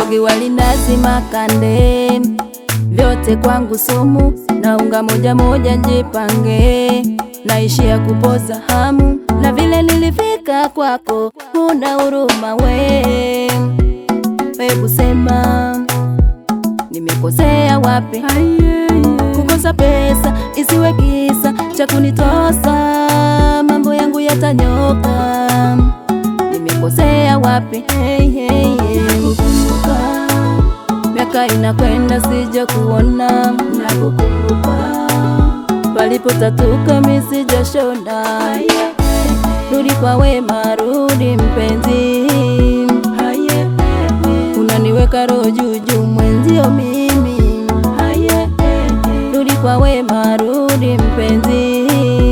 Siagi, wali, nazi, makande, vyote kwangu sumu, na unga moja moja njipange, naishia kupoza hamu, na vile nilifika kwako, huna huruma we, hebu sema nimekosea wapi? Kukosa pesa isiwe kisa cha kunitosa, mambo yangu yatanyoka. Nimekosea wapi? Hey, hey, hey. Nakukumbuka, miaka inakwenda sija kuona, nakukumbuka palipotatuka misijashona. Rudi kwa wema, rudi mpenzi, unaniweka roho juujuu mwenzio mimi. Rudi kwa wema, rudi mpenzi,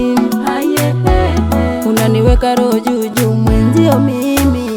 unaniweka roho juujuu mwenzio mimi.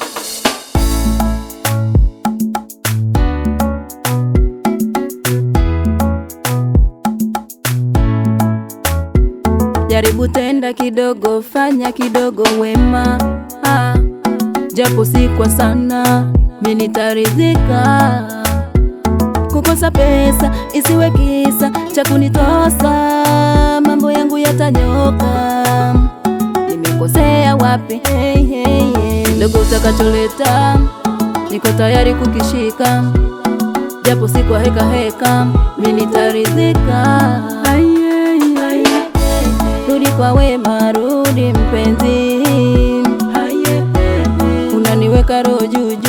Jaribu tenda kidogo, fanya kidogo wema ah, japo si kwa sana, mimi nitaridhika. Kukosa pesa isiwe kisa cha kunitosa, mambo yangu yatanyoka. Nimekosea wapi? Hey, hey, hey. Kidogo utakacholeta niko tayari kukishika, japo si kwa heka heka, mimi nitaridhika. Rudi kwa wema, rudi mpenzi, unaniweka roho juu